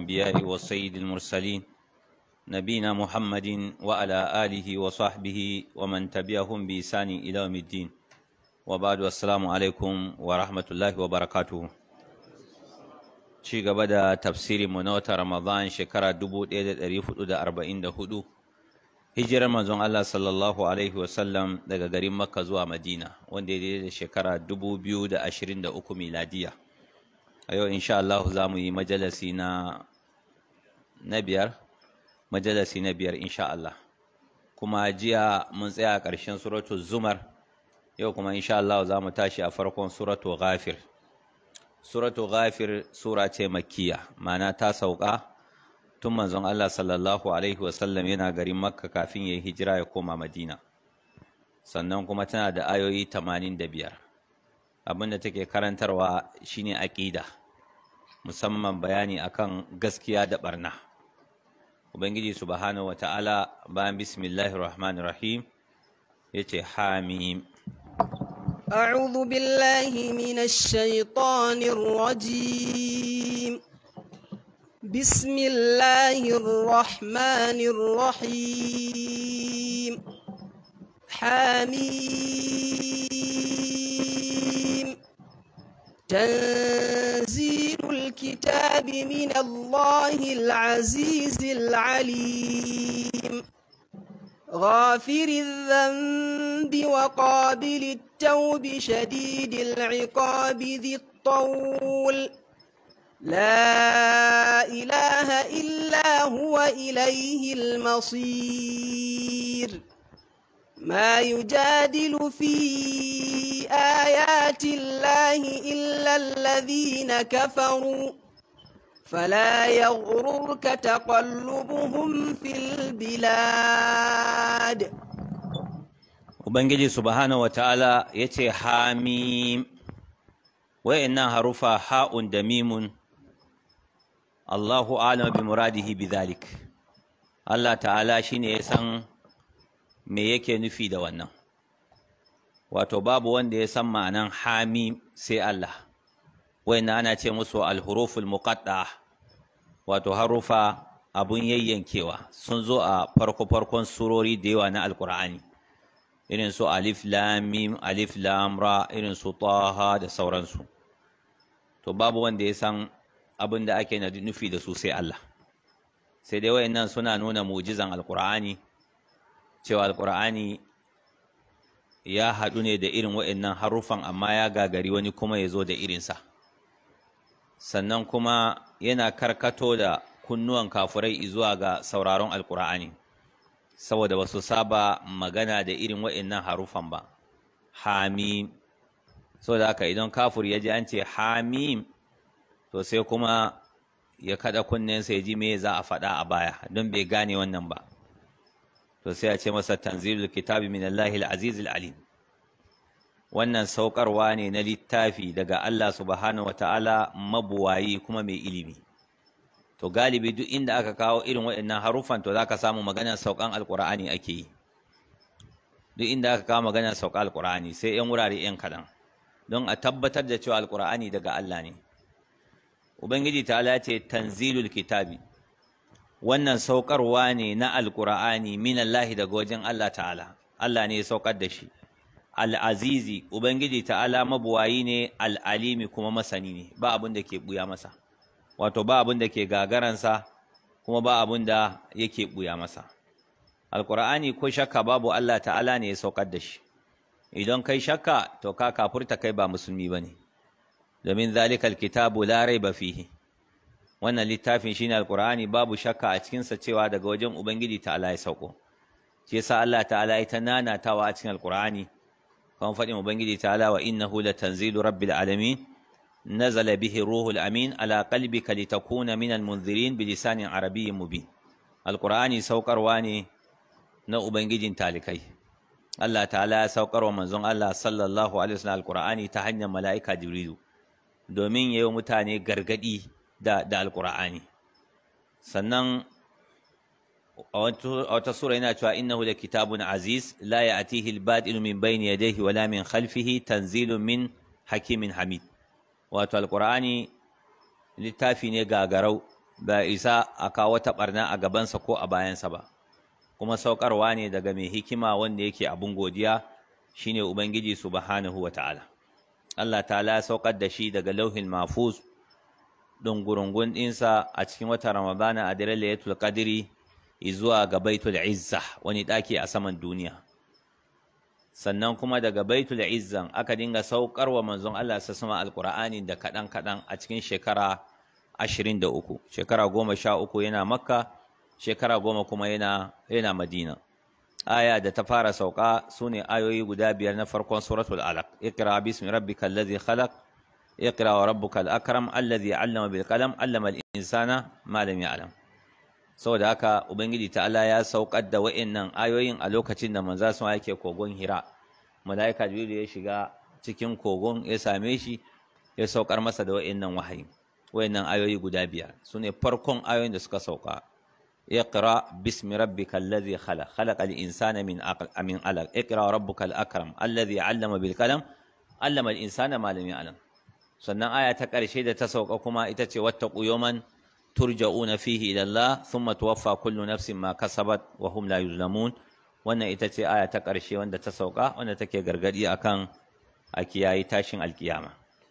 الأنبياء والسيد المرسلين نبينا محمد وعلى آله وصحبه ومن تبعهم بإحسان إلى يوم الدين وبعد السلام عليكم ورحمة الله وبركاته ci gaba da tafsirin mu na wata Ramadan shekara 1444 hijirar manzon Allah sallallahu alaihi wasallam daga garin Makka zuwa Madina wanda ya daidai da shekara 2023 miladiya a yau insha Allah za mu yi majalasi na na biyar majalasi na biyar insha Allah kuma jiya mun tsaya a ƙarshen suratul zumar yau kuma insha Allah za mu tashi a farkon suratul ghafir suratu ghafir sura ce makkiya ma'ana ta sauka tun manzon Allah sallallahu alaihi wasallam yana garin makka kafin ya yi hijira ya koma madina sannan kuma tana da ayoyi 85 abinda take karantarwa shine aqida musamman bayani akan gaskiya da barna ubangiji subhanahu wataala bayan bismillahir rahmanir rahim yace hamim أعوذ بالله من الشيطان الرجيم بسم الله الرحمن الرحيم حميم تنزيل الكتاب من الله العزيز العليم غافر الذنب وقابل التوب شديد العقاب ذي الطول لا إله إلا هو إليه المصير ما يجادل في آيات الله إلا الذين كفروا فلا يغررك تقلبهم في البلاد Ubangiji subhanahu wa ta'ala ya ce hamim, wa'innan harufa ha'un da mimun, Allahu alam bi muradihi bi zalik. Allah ta'ala shi ne ya san me yake nufi da wannan. Wato, babu wanda ya san ma'anan hamim sai Allah, wa'innan ana ce musu alhuruful muqatta wato harufa abun yayyankewa sun zo a farko-farkon surori da yawa na Alƙur'ani. irin su alif lam mim alif lam ra irin su taha da sauransu to babu wanda ya san abin da ake na nufi da su sai Allah sai dai wayannan suna nuna mu'jizan alqur'ani cewa alqur'ani ya haɗu ne da irin wayannan harufan amma ya gagari wani kuma ya zo da irinsa sannan kuma yana karkato da kunnuwan kafurai zuwa ga sauraron alqur'ani saboda ba su saba magana da irin wa'innan harufan ba hamim saboda haka idan kafur ya ji an ce hamim to sai kuma ya kada kunnensa ya ji me za a faɗa a baya don bai gane wannan ba to sai a ce masa tanzilul kitabi min Allahil azizil alim wannan saukarwa ne na littafi daga Allah subhanahu wataala mabuwayi kuma mai ilimi to galibi duk inda aka kawo irin waɗannan haruffan to zaka samu maganar saukan alqur'ani ake yi duk inda aka kawo maganar saukan alqur'ani sai yan wurare yan kadan don a tabbatar da cewa alqur'ani daga Allah ne ubangiji ta'ala ce tanzilul kitabi wannan saukarwa ne na alqur'ani min Allah daga wajen Allah ta'ala Allah ne ya saukar da shi al-azizi ubangiji ta'ala mabuwayi ne al-alimi kuma masani ne ba abin da ke buya masa wato ba abin da ke gagaransa kuma ba abin da yake buya masa alkur'ani ko shakka babu Allah ta'ala ne ya saukar da shi idan kai shakka to ka kafurta kai ba musulmi bane domin zalikal kitabu la raiba fihi wannan littafin shine alkur'ani babu shakka a cikin sa cewa daga wajen ubangiji ta'ala ya sauko shi yasa Allah ta'ala ya ta nanatawa a cikin alkur'ani kan faɗin ubangiji ta'ala wa innahu latanzilu rabbil alamin نزل به الروح الأمين على قلبك لتكون من المنذرين بلسان عربي مبين القرآن سوكر واني na Ubangijin talikai. Allah ta'ala ya saukar wa manzon Allah sallallahu Alaihi wasallam alƙur'ani ta hanyar mala'ika Jibrilu domin ya yi mutane gargaɗi da, da alƙur'ani. Sannan a wata sura yana cewa innahu da kitabun aziz la ya atihi al-badilu min bayni yadayhi wala min khalfihi tanzilun min hakimin hamid. Wato alƙur'ani littafi ne gagarau ba isa a kawo ta barna a gabansa ko a bayansa ba kuma saukarwa ne daga mai hikima wanda yake abun godiya shine ubangiji subhanahu wata'ala Allah ta'ala ya saukar da shi daga lauhin mahfuz dungurungun ɗinsa a cikin watan ramadana a daren laylatul qadri zuwa ga baitul izza wani ɗaki a saman duniya sannan kuma daga baitul izzan aka dinga saukar wa manzon Allah sa sama alqur'ani da kaɗan kaɗan a cikin shekara ashirin da uku shekara goma sha uku yana makka shekara goma kuma yana yana madina aya da ta fara sauka sune ayoyi guda biyar na farkon suratul alaq iqra bismi rabbikal ladzi khalaq iqra wa rabbukal akram alladhi 'allama bil qalam 'allama al insana ma lam ya'lam saboda haka ubangiji ta'ala ya saukar da wa'annan ayoyin a lokacin da manzo sun yake kogon hira malaika jibril ya shiga cikin kogon ya same shi ya saukar masa da wa'annan wahayi wa'annan ayoyi guda biyar sune farkon ayoyin da suka sauka اقرا باسم ربك الذي خلق خلق الانسان من عقل من علق اقرا ربك الاكرم الذي علم بالقلم علم الانسان ما لم يعلم sannan aya ta ƙarshe da ta sauka kuma ita ce wattaqu yawman turja'una fihi ila Allah thumma tuwaffa kullu nafsin ma kasabat wa hum la yuzlamun wannan ita ce aya ta ƙarshe wanda ta sauka wanda take gargadi akan a kiyayi tashin alkiyama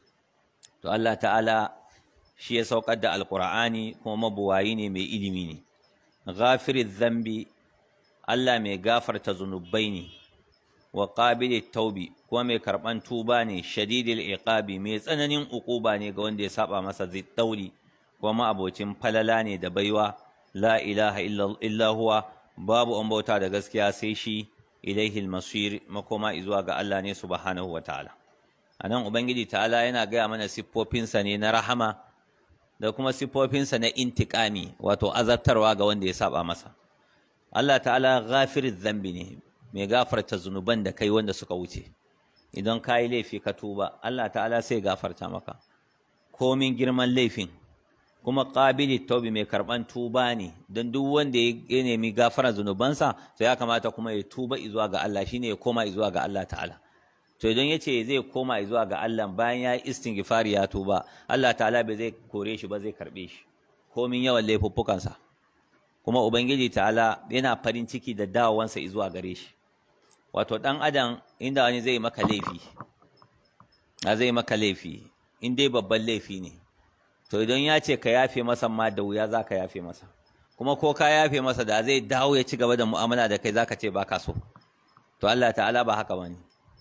to Allah ta'ala shi ya saukar da alqur'ani kuma mabuwayi ne mai ilimi ne ghafiriz zambi Allah mai gafarta zunubai ne wa qabilit taubi kuma mai karban tuba ne shadidil iqabi mai tsananin uquba ne ga wanda ya saba masa zittauli kuma abocin falala ne da baiwa la ilaha illa huwa babu an bauta da gaskiya sai shi ilaihi almasir makoma izuwa ga Allah ne subhanahu wataala anan ubangiji ta'ala yana gaya mana siffofinsa ne na rahama da kuma siffofinsa na intikami wato azabtarwa ga wanda ya saba masa Allah ta'ala ghafiriz zambi ne mai gafarta zunuban da kai wanda suka wuce idan ka yi laifi ka tuba Allah ta'ala sai gafarta maka komin girman laifin kuma ƙabili taubi mai karɓan tuba ne don duk wanda ya nemi gafara zunubansa to ya kamata kuma ya tuba izuwa ga Allah shine ya koma izuwa ga Allah ta'ala to idan ya ce zai koma izuwa ga Allah bayan ya yi istighfari ya tuba Allah ta'ala bai zai kore shi ba zai karɓe shi komin yawan laifuffukansa kuma ubangiji ta'ala yana farin ciki da dawowansa izuwa gare shi wato ɗan adam inda wani zai maka laifi a zai maka laifi in dai babban laifi ne to idan ya ce ka yafe masa ma da wuya za ka yafe masa kuma ko ka yafe masa da zai dawo ya ci gaba da mu'amala da kai za ka ce ba ka so to Allah ta'ala ba haka bane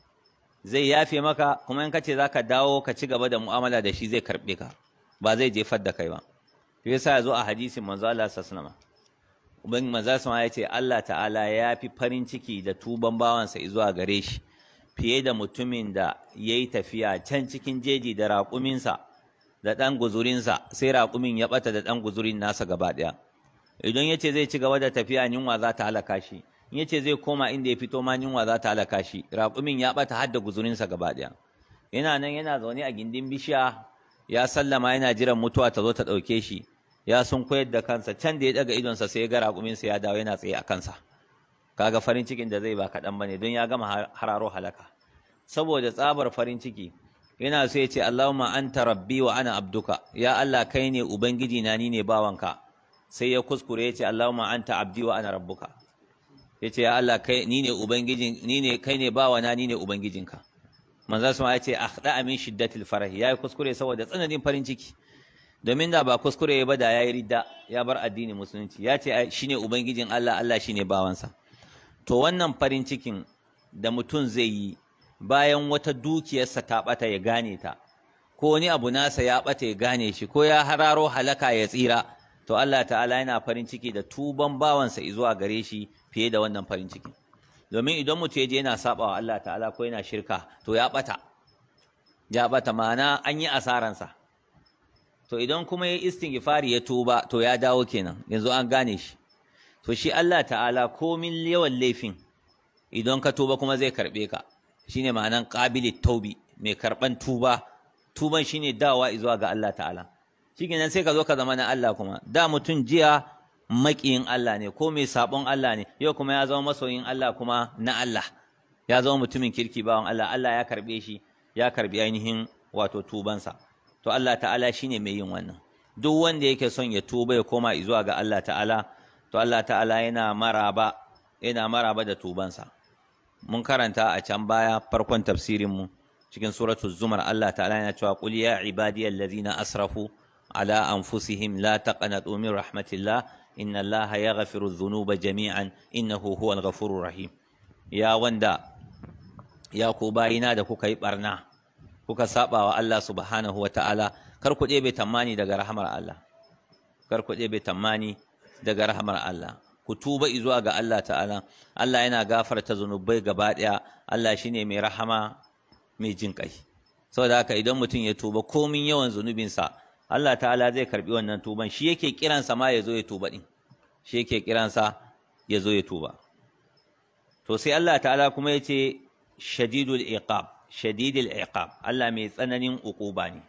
zai yafe maka kuma in ka ce za ka dawo ka ci gaba da mu'amala da shi zai karɓe ka ba zai jefar da kai ba shi yasa ya zo a hadisin manzo Allah sallallahu alaihi Ubangiji manzo sama ya ce Allah ta'ala ya fi farin ciki da tuban bawansa zuwa gare shi fiye da mutumin da ya yi tafiya can cikin jeji da raƙuminsa da ɗan guzurinsa sai raƙumin ya ɓata da ɗan guzurin nasa gaba ɗaya idan ya ce zai ci gaba da tafiya yunwa za ta halaka shi in ya ce zai koma inda ya fito ma yunwa za ta halaka shi raƙumin ya ɓata har da guzurinsa gaba ɗaya yana nan yana zaune a gindin bishiya ya sallama yana jiran mutuwa ta zo ta ɗauke shi ya sun koyar da kansa can da ya daga idonsa sai ya ga raƙuminsa ya dawo yana tsaye a kansa kaga farin cikin da zai ba kaɗan bane don ya gama hararo halaka saboda tsabar farin ciki yana so ya ce Allahumma anta rabbi wa ana abduka ya Allah kai ne ubangiji na ni ne bawanka sai ya kuskure ya ce Allahumma anta abdi wa ana rabbuka ya ce ya Allah kai ni ne ubangijin ni ne kai ne bawana ni ne ubangijinka manzo sama ya ce akhda min shiddatil farah yayi kuskure saboda tsananin farin ciki domin da ba kuskure ba da yayi ridda ya bar addinin musulunci ya ce shine ubangijin Allah Allah shine bawansa to wannan farin cikin da mutum zai yi bayan wata dukiyarsa ta bata ya gane ta ko wani abu nasa ya bata ya gane shi ko ya hararo halaka ya tsira to Allah ta'ala yana farin ciki da tuban bawansa zuwa gare shi fiye da wannan farin ciki domin idan mutum ya je yana sabawa Allah ta'ala ko yana shirka to ya bata ya bata ma'ana an yi asaransa to idan kuma ya istighfari ya tuba to ya dawo kenan yanzu an gane shi to shi Allah ta'ala komin yawan laifin idan ka tuba kuma zai karbe ka shine ma'anan qabilit taubi mai karban tuba tuban shine dawa zuwa ga Allah ta'ala shikenan sai ka zo ka zama na Allah kuma da mutum jiya makiyin Allah ne ko mai sabon Allah ne yau kuma ya zama masoyin Allah kuma na Allah ya zama mutumin kirki bawan Allah Allah ya karbe shi ya karbi ainihin wato tubansa to Allah ta'ala shine mai yin wannan duk wanda yake son ya tuba ya koma zuwa ga Allah ta'ala to Allah ta'ala yana maraba yana maraba da tubansa mun karanta a can baya farkon tafsirin mu cikin suratul zumar Allah ta'ala yana cewa qul ya ibadiyal ladzina asrafu ala anfusihim la taqnatu min rahmatillah inna allaha yaghfiru dhunuba jami'an innahu huwal ghafurur rahim ya wanda ya ku bayina da kuka yi barna kuka saba wa Allah subhanahu wa ta'ala kar ku ɗebe tammani daga rahamar Allah kar ku ɗebe tammani daga rahamar Allah ku tuba zuwa ga Allah ta'ala Allah yana gafarta zunubai gaba ɗaya Allah shine mai rahama mai jin kai saboda haka idan mutum ya tuba komin yawan zunubinsa Allah ta'ala zai karbi wannan tuban shi yake kiransa ma ya zo ya tuba din shi yake kiransa ya zo ya tuba to sai Allah ta'ala kuma ya ce shadidul iqab shadidul iqab Allah mai tsananin uquba ne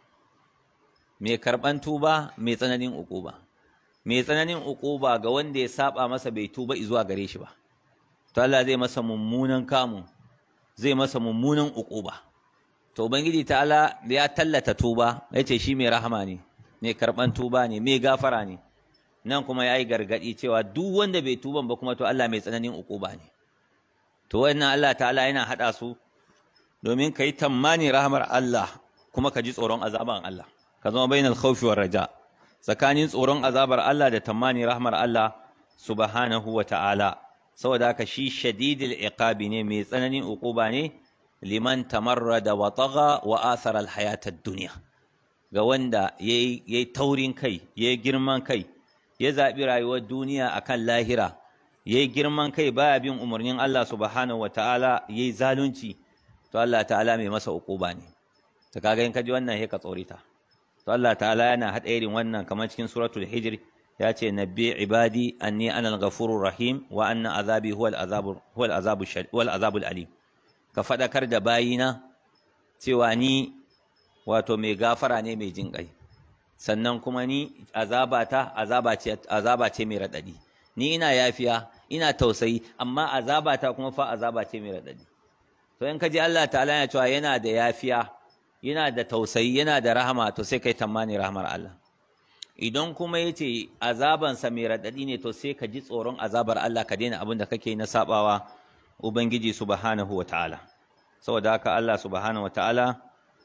mai karban tuba mai tsananin uquba mai tsananin uquba ga wanda ya saba masa bai tuba zuwa gare shi ba to Allah zai masa mummunan kamu zai masa mummunan uquba to ubangiji ta'ala ya tallata tuba yace shi mai rahama ne mai karban tuba ne mai gafara ne nan kuma yayi gargadi cewa duk wanda bai tuban ba kuma to Allah mai tsananin uquba ne to wannan Allah ta'ala yana hada su domin kai tammani rahmar Allah kuma ka ji tsoron azaban Allah ka zama bainal khawfi war raja tsakanin tsoron azabar Allah da tammani rahmar Allah subhanahu wa ta'ala saboda haka shi shadidul iqabi ne mai tsananin uquba ne liman tamarrada wa tagha wa athara al hayatad dunya ga wanda yayi taurin kai yayi girman kai ya zabi rayuwar duniya akan lahira yayi girman kai baya bin umarnin Allah subhanahu wa ta'ala yayi zalunci to Allah ta'ala mai masa uquba ne to kaga in ka ji wannan sai ka tsorita to Allah ta'ala yana hada irin wannan kamar cikin suratul hijr ya ce nabbi ibadi anni ana al-ghafurur rahim wa anna azabi huwa al-azabu huwa al-azabu wal azabul alim ka fadakar da bayina cewa ni wato mai gafara ne mai jin kai sannan kuma ni azabata azaba ce azaba ce mai radadi ni ina yafiya ina tausayi amma azabata kuma fa azaba ce mai radadi to in ka ji Allah ta'ala ya cewa yana da yafiya yana da tausayi yana da rahama to sai kai tamani rahamar Allah idan kuma yace azabansa mai radadi ne to sai ka ji tsoron azabar Allah ka daina abin da kake na sabawa ubangiji subhanahu wataala saboda haka Allah subhanahu wataala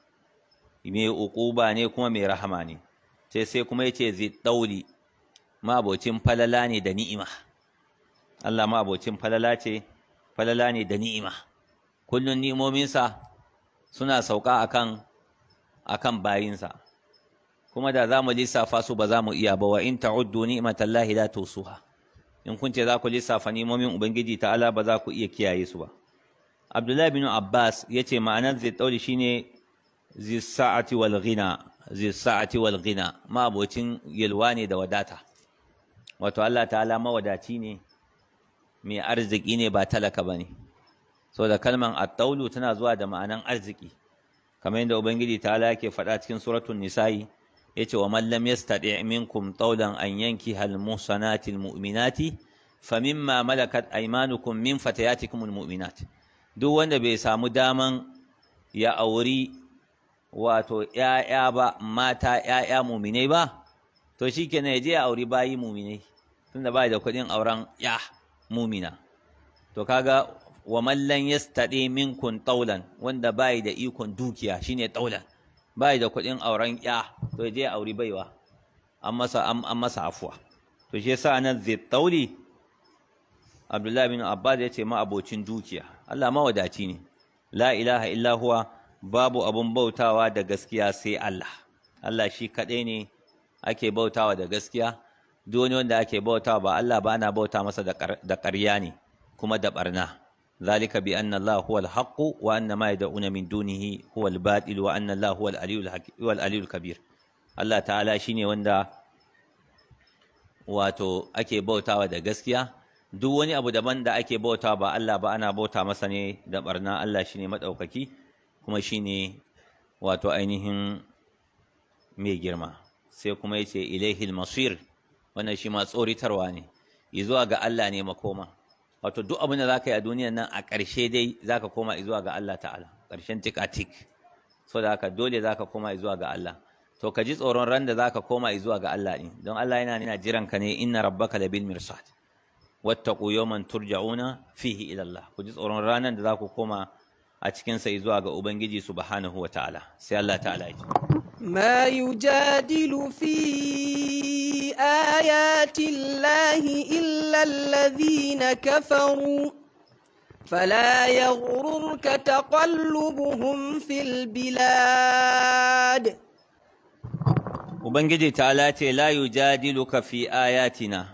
mai uquba ne kuma mai rahama ne sai sai kuma yace zi dauli mabocin falala ne da ni'ima Allah mabocin falala ce falala ne da ni'ima kullun ni'imominsa suna sauka akan akan bayinsa kuma da za mu lissafa su ba za mu iya ba wa in ta'uddu ni'matallahi la tusuha in kun ce za ku lissafa ni'imomin ubangiji ta'ala ba za ku iya kiyaye su ba Abdullahi bin Abbas yace ma'anar zai dauri shine zi sa'ati wal ghina zi sa'ati wal ghina ma abocin yalwa ne da wadata wato Allah ta'ala mawadaci ne mai arziki ne ba talaka bane so da kalman at-taulu tana zuwa da ma'anan arziki kamar yadda ubangiji ta'ala yake faɗa cikin suratul nisa'i yace wa man lam yastati' minkum tawlan an yankiha al-muhsanati al-mu'minati famimma malakat aymanukum min fatayatikum al-mu'minat duk wanda bai samu daman ya auri wato ƴaƴa ba mata ƴaƴa mu'minai ba to shikenan ya je ya auri bayi mu'minai tunda bai da kuɗin auren ya mu'mina to kaga wa man lam yastati minkum tawlan wanda bai da ikon dukiya shine tawlan bai da kuɗin auren ya to je auri baiwa an masa an masa afuwa to shi yasa nan zai tauli Abdullahi bin Abbas ya ce ma abocin dukiya Allah mawadaci ne la ilaha illa huwa babu abun bautawa da gaskiya sai Allah Allah shi kaɗai ne ake bautawa da gaskiya duk wani wanda ake bautawa ba Allah ba ana bauta masa da ƙarya ne kuma da barna ذلك بأن الله هو الحق وأن ما يدعون من دونه هو الباطل وأن الله هو العلي هو العلي الكبير الله تعالى shine wanda wato ake bautawa da gaskiya duk wani abu daban da ake bautawa ba Allah ba ana bauta masa ne da barna Allah shine madaukaki kuma shine wato ainihin mai girma sai kuma yace ilaihil masir wannan shi ma tsoritarwa ne zuwa ga Allah ne makoma wato duk abin da za ka yi a duniyan nan a ƙarshe dai za ka koma zuwa ga Allah ta'ala ƙarshen tik a tik so da haka dole za ka koma zuwa ga Allah to ka ji tsoron ran da zaka koma zuwa ga Allah din don Allah yana nuna jiran ka ne inna rabbaka labil mirsad wattaqu yawman turja'una fihi ila Allah ku ji tsoron ranan da zaku koma a cikin sa zuwa ga ubangiji subhanahu wataala sai Allah ta'ala ya ce ما يجادل في آيات الله إلا الذين كفروا فلا يغررك تقلبهم في البلاد Ubangiji ta'ala ce la yujadiluka fi ayatina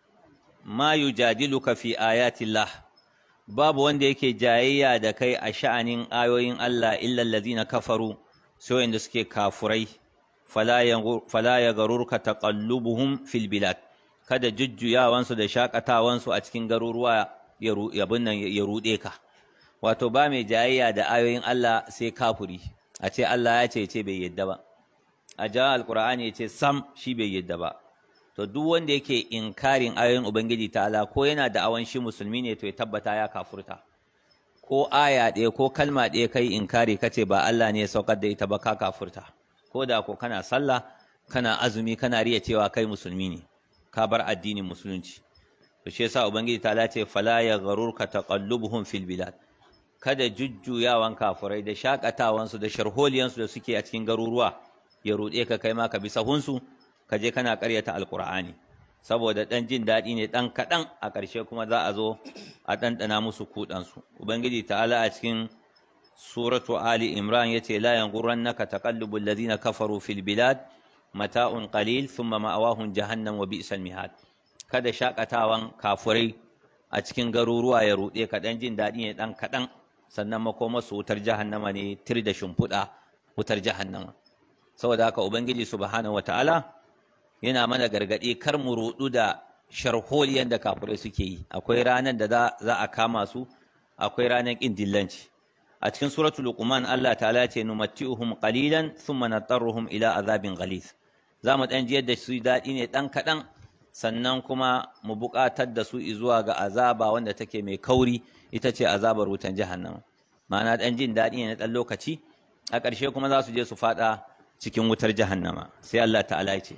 ma yujadiluka fi ayatillah babu wanda yake jayayya da kai a sha'anin ayoyin Allah illa allazina kafaru sai wanda suke kafurai fala yaghurruka taqallubuhum fil bilad kada jujjuyawansu da shakatawansu a cikin garuruwa ya nan ya rude ka wato ba mai jayayya da ayoyin Allah sai kafuri a ce Allah ya ce ce bai yadda ba a jawa alkur'ani ya ce sam shi bai yadda ba to duk wanda yake inkarin ayoyin ubangiji ta'ala ko yana da awan shi musulmi ne to ya tabbata ya kafurta ko aya ɗaya ko kalma ɗaya kai inkari kace ba Allah ne ya saukar da ita ba ka kafurta ko da ko kana sallah kana azumi kana riya cewa kai musulmi ne ka bar addinin musulunci to shi yasa ubangiji ta'ala ce fala ya gharurka taqallubuhum fil bilad kada jujjuyawan kafurai da shakatawansu da sharholiyansu da suke a cikin garuruwa ya ruɗe ka kai ma ka bi sahunsu ka je kana ƙaryata alƙur'ani saboda ɗan jin daɗi ne ɗan kaɗan a ƙarshe kuma za a zo a ɗanɗana musu kuɗansu ubangiji ta'ala a cikin suratu ali imran ya ce la yanghurannaka taqallubu alladhina kafaru fil bilad mata'un qalil thumma ma'awahum jahannam wa bi'sal mihad kada shakatawan kafurai a cikin garuruwa ya ruɗe ka ɗan jin daɗi ne ɗan kaɗan sannan makomarsu wutar jahannama ne tir da shimfiɗa wutar jahannama saboda haka ubangiji subhanahu wataala yana mana gargadi kar mu rudu da sharholiyan da kafirai suke yi akwai ranar da za a kama su akwai ranar kin dillanci a cikin suratul luqman Allah ta'ala ce numatti'uhum qalilan thumma natarruhum ila azabin ghalith za mu dan jiyar da su dadi ne dan kadan sannan kuma mu buƙatar da su zuwa ga azaba wanda take mai kauri ita ce azabar wutan jahannama ma'ana dan jin dadi ne na dan lokaci a ƙarshe kuma za su je su fada cikin wutar jahannama sai Allah ta'ala ya ce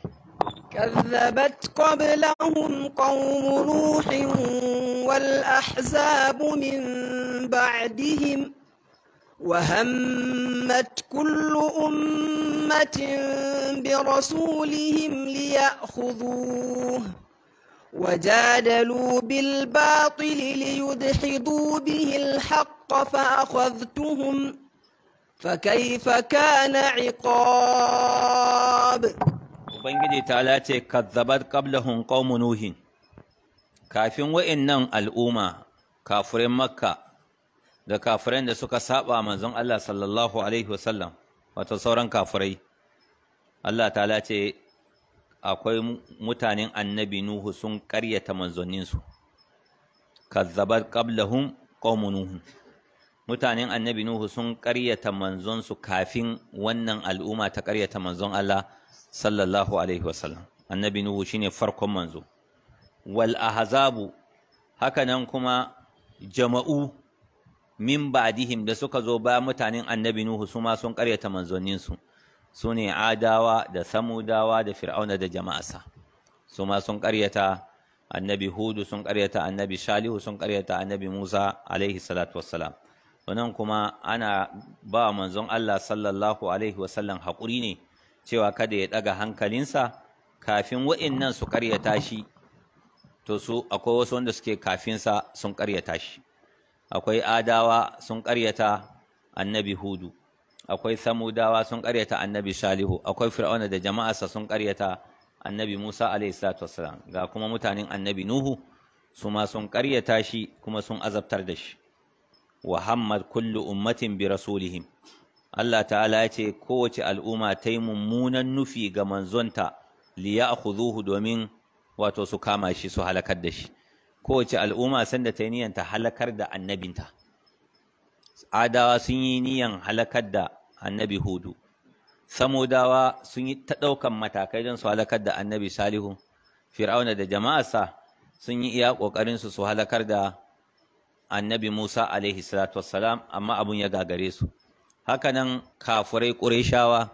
كذبت قبلهم قوم نوح والأحزاب من بعدهم وهمت كل أمة برسولهم ليأخذوه وجادلوا بالباطل ليدحضوا به الحق فأخذتهم فكيف كان عقاب Ubangiji ta lace kazzabat qablahum qaumun nuhin kafin wa'annan al'umma kafirin makka da kafiran da suka saba manzon Allah sallallahu alaihi wasallam wato sauran kafirai Allah ta lace akwai mutanen annabi nuhu sun ƙaryata manzanninsu kazzabat qablahum qaumun nuhin mutanen annabi Nuhu sun ƙaryata manzonsu kafin wannan al'umma ta ƙaryata manzon Allah sallallahu alaihi wasallam annabi Nuhu shine farkon manzo wal ahzabu hakanan kuma jama'u min ba'dihim da suka zo ba mutanen annabi Nuhu su ma sun ƙaryata manzonninsu su ne adawa da samudawa da fir'auna da jama'arsa su ma sun ƙaryata annabi Hudu sun ƙaryata annabi Salihu sun ƙaryata annabi Musa alaihi salatu wassalam wannan kuma ana ba manzon Allah sallallahu alaihi wasallam haƙuri ne cewa kada ya ɗaga hankalinsa kafin wa'innan su ƙaryata shi to su akwai wasu wanda suke kafinsa sun ƙaryata shi akwai adawa sun ƙaryata annabi hudu akwai samudawa sun ƙaryata annabi salihu akwai fir'auna da jama'arsa sun ƙaryata annabi musa alaihi salatu wassalam ga kuma mutanen annabi nuhu su ma sun ƙaryata shi kuma sun azabtar da shi wa hammad kullu ummatin bi rasulihim Allah ta'ala ya ce kowace al'umma ta yi mummunan nufi ga manzonta li ya'khudhuhu domin wato su kama shi su halakar da shi kowace al'umma sanda ta yi niyan ta halakar da annabinta adawa sun yi niyan halakar da annabi hudu samudawa sun yi ta ɗaukan matakai don su halakar da annabi salihu fir'auna da jama'arsa sun yi iya ƙoƙarinsu su halakar da annabi Musa alaihi salatu wassalam amma abun ya gagare su hakanan kafurai ƙureshawa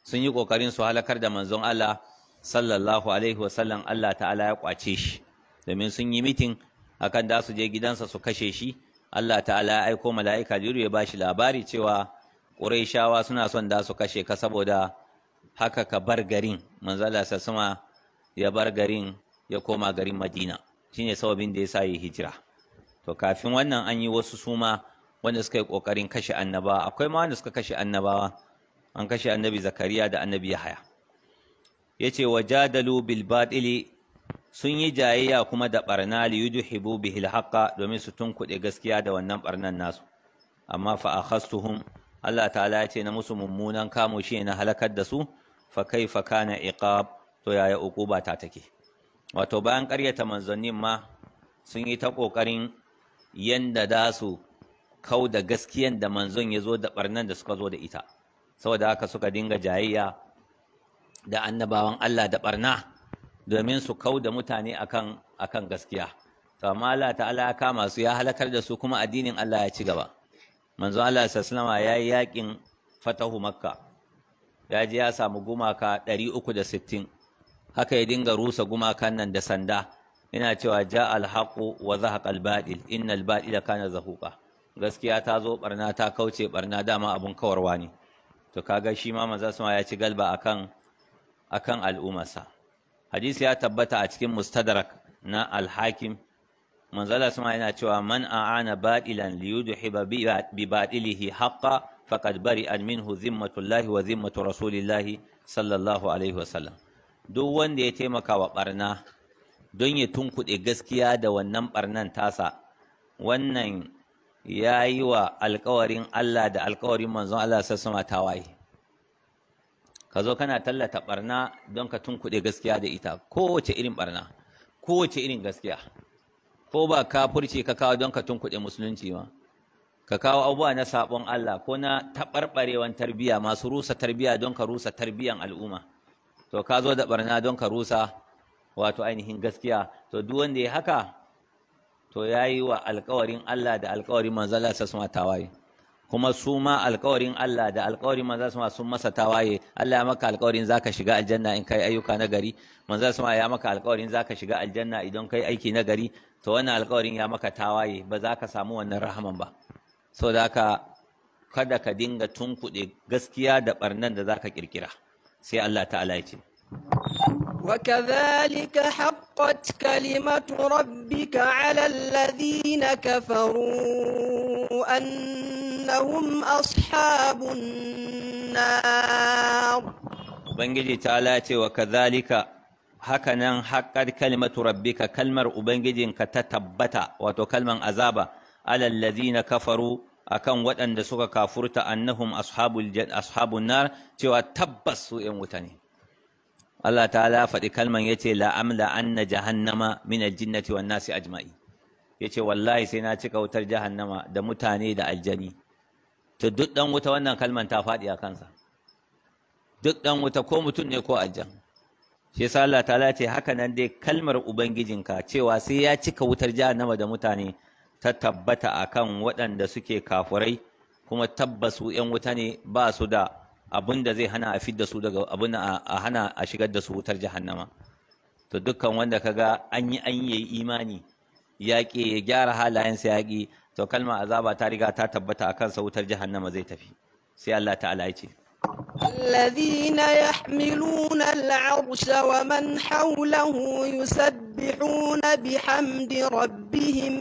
sun yi kokarin su halakar da manzon Allah sallallahu alaihi wasallam Allah ta'ala ya kwace shi domin sun yi mitin akan da su je gidansa su kashe shi Allah ta'ala ya aiko mala'ika jiru ya bashi labari cewa Qurayshawa suna son da su kashe ka saboda haka ka bar garin manzo Allah sama ya bar garin ya koma garin Madina shine sababin da yasa yi hijira to kafin wannan an yi wasu suma wanda suka yi kokarin kashe annabawa akwai ma wanda suka kashe annabawa an kashe annabi Zakariya da annabi Yahaya yace wajadalu bil batili sun yi jayayya kuma da barna li yudhibu bihi al haqqa domin su tunkuɗe gaskiya da wannan barnan nasu amma fa akhastuhum Allah ta'ala ya ce na musu mummunan kamo shi na halakar da su fa kaifa kana iqab to yaya uquba ta take wato bayan ƙaryata manzannin ma sun yi ta ƙoƙarin yanda da su kau da gaskiyan da manzon ya zo da ɓarnan da suka zo da ita saboda haka suka dinga jayayya da annabawan Allah da ɓarna domin su kau da mutane akan akan gaskiya to amma Allah ta'ala ya kama su ya halakar da su kuma addinin Allah ya ci gaba manzon Allah sallallahu alaihi ya yi yakin fatahu makka ya je ya samu gumaka 360 haka ya dinga rusa gumakan nan da sanda yana cewa ja alhaqu wa zahaqa albadil innal badila kana zahuqa gaskiya ta zo barna ta kauce barna dama abun kawarwa ne to kaga shi ma manzo sama ya ci galba akan akan al'ummarsa hadisi ya tabbata a cikin mustadrak na al-hakim manzo Allah sama yana cewa man a'ana badilan liyudhiba bi badilihi haqqa faqad bari'a minhu zimmatullahi wa zimmatu rasulillahi sallallahu alaihi wasallam duk wanda ya taimaka wa barna don ya tunkuɗe gaskiya da wannan barnan tasa wannan ya yi wa alkawarin Allah da alkawarin manzon Allah sassama tawaye ka zo kana tallata barna don ka tunkuɗe gaskiya da ita kowace irin barna kowace irin gaskiya ko ba kafurci ka kawo don ka tunkuɗe musulunci ma ka kawo abubuwa na sabon Allah ko na taɓarɓarewan tarbiyya masu rusa tarbiyya don ka rusa tarbiyyan al'umma to ka zo da barna don ka rusa wato ainihin gaskiya to duk wanda ya haka to ya yi wa alkawarin Allah da alkawarin manzala sa suma tawaye kuma su ma alkawarin Allah da alkawarin manzala suma sun masa tawaye Allah ya maka alkawarin zaka shiga aljanna in kai ayyuka na gari manzala suma ya maka alkawarin zaka shiga aljanna idan kai aiki na gari to wannan alkawarin ya maka tawaye ba za ka samu wannan rahaman ba saboda haka kada ka dinga tunkuɗe gaskiya da barnan da zaka kirkira sai Allah ta'ala ya ce وكذلك حقت كلمة ربك على الذين كفروا أنهم أصحاب النار Ubangiji ta ce wa kazalika hakanan haƙar kalimatu rabbika kalmar Ubangijinka ta tabbata wato kalman azaba alal ladina kafaru akan waɗanda suka kafurta annahum ashabul ashabun nar cewa tabbas su ƴan wuta ne Allah ta'ala faɗi kalman yace la amla anna jahannama min aljinnati wan nasi ajma'i yace wallahi sai na cika wutar jahannama da mutane da aljani to duk dan wuta wannan kalman ta faɗi a kansa duk dan wuta ko mutum ne ko aljan shi yasa Allah ta'ala ce haka nan dai kalmar ubangijinka cewa sai ya cika wutar jahannama da mutane ta tabbata akan waɗanda suke kafurai kuma tabbasu ‘yan wuta ne ba su da abin da zai hana a fidda su daga abin a hana a shigar da su wutar jahannama to dukkan wanda kaga an yi an yi imani yaƙi ya gyara halayensa yaƙi to kalmar azaba ta riga ta tabbata a kansa wutar jahannama zai tafi sai Allah ta'ala ya ce الذين يحملون العرش ومن حوله يسبحون بحمد ربهم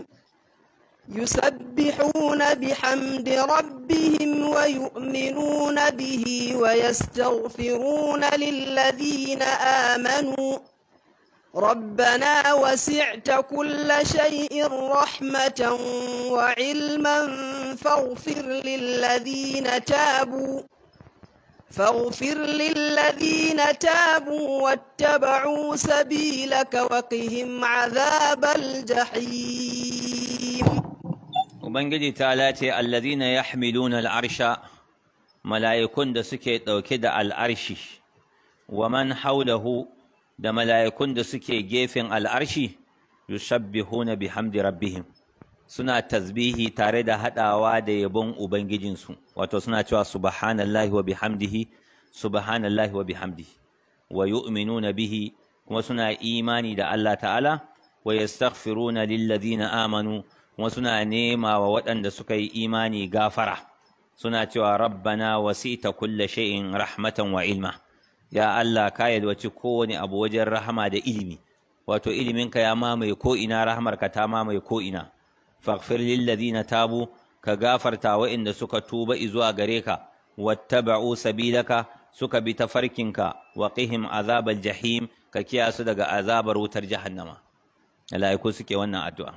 يسبحون بحمد ربهم ويؤمنون به ويستغفرون للذين آمنوا ربنا وسعت كل شيء رحمة وعلما فاغفر للذين تابوا فاغفر للذين تابوا واتبعوا سبيلك وقهم عذاب الجحيم Ubangiji ta lace allazina yahmiluna al'arsha mala'ikun da suke ɗauke da al'arshi wa man haulahu da mala'ikun da suke gefen al'arshi yusabbihuna bihamdi rabbihim suna tasbihi tare da haɗawa da yabon Ubangijinsu wato suna cewa subhanallahi wa bihamdihi subhanallahi wa bihamdihi wa yu'minuna bihi kuma suna imani da Allah ta'ala wa yastaghfiruna lilladhina amanu kuma suna nema wa waɗanda suka yi imani gafara suna cewa rabbana wasita kulla shay'in rahmatan wa ilma ya Allah ka yalwaci kowane abu wajen rahama da ilimi wato iliminka ya mamaye ko ina rahamarka ta mamaye ko ina faghfir lil ladina tabu ka gafarta waɗanda suka tuba zuwa gare ka wattaba'u sabilaka suka bi tafarkinka wa qihim azabal jahim ka kiyasu daga azabar wutar jahannama malaiku suke wannan addu'a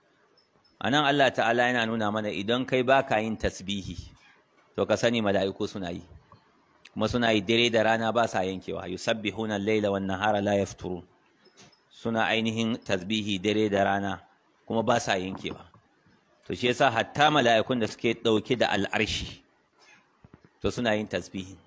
anan Allah ta'ala yana nuna mana idan kai baka yin tasbihi to ka sani mala'iku suna yi kuma suna yi dare da rana ba sa yankewa yusabbihuna al-laila wan nahara la yafturun suna ainihin tasbihi dare da rana kuma ba sa yankewa to shi yasa hatta mala'ikun da suke dauke da al'arshi to suna yin tasbihi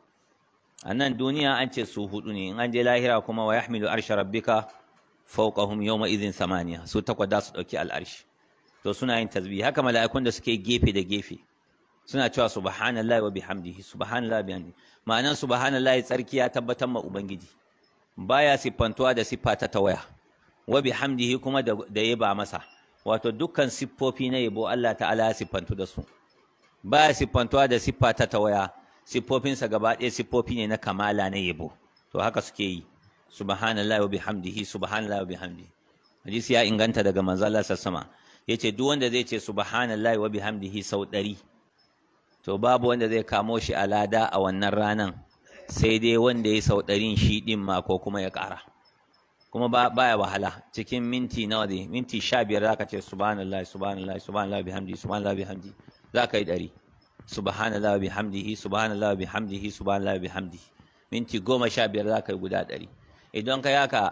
a nan duniya an ce su hudu ne in an je lahira kuma wa yahmilu arsha rabbika fawqahum yawma idhin samaniya su takwas da su dauki al'arshi to suna yin tasbihi haka mala'ikun da suke gefe da gefe suna cewa subhanallahi wa bihamdihi subhanallahi wa bihamdihi ma'anan subhanallahi tsarki ya tabbatar ma ubangiji baya siffantuwa da siffa ta tawaya wa bihamdihi kuma da, da yaba masa wato dukkan siffofi na yabo Allah ta'ala ya siffantu da su baya siffantuwa da siffa ta tawaya siffofinsa gaba ɗaya siffofi ne na kamala na yabo to haka suke yi subhanallahi wa bihamdihi subhanallahi wa bihamdihi hadisi ya inganta daga manzo Allah sassama yace duk wanda zai ce subhanallahi wa bihamdihi sau ɗari to babu wanda zai kamo shi a lada a wannan ranan sai dai wanda ya sau ɗarin shi ɗin ma ko kuma ya ƙara kuma baya wahala cikin minti nawa ne minti sha biyar za ka ce subhanallah subhanallah subhanallah bihamdi subhanallah bihamdi za ka yi ɗari subhanallah bihamdihi subhanallah bihamdihi subhanallah bihamdi minti goma sha biyar za ka yi guda ɗari idan ka yaka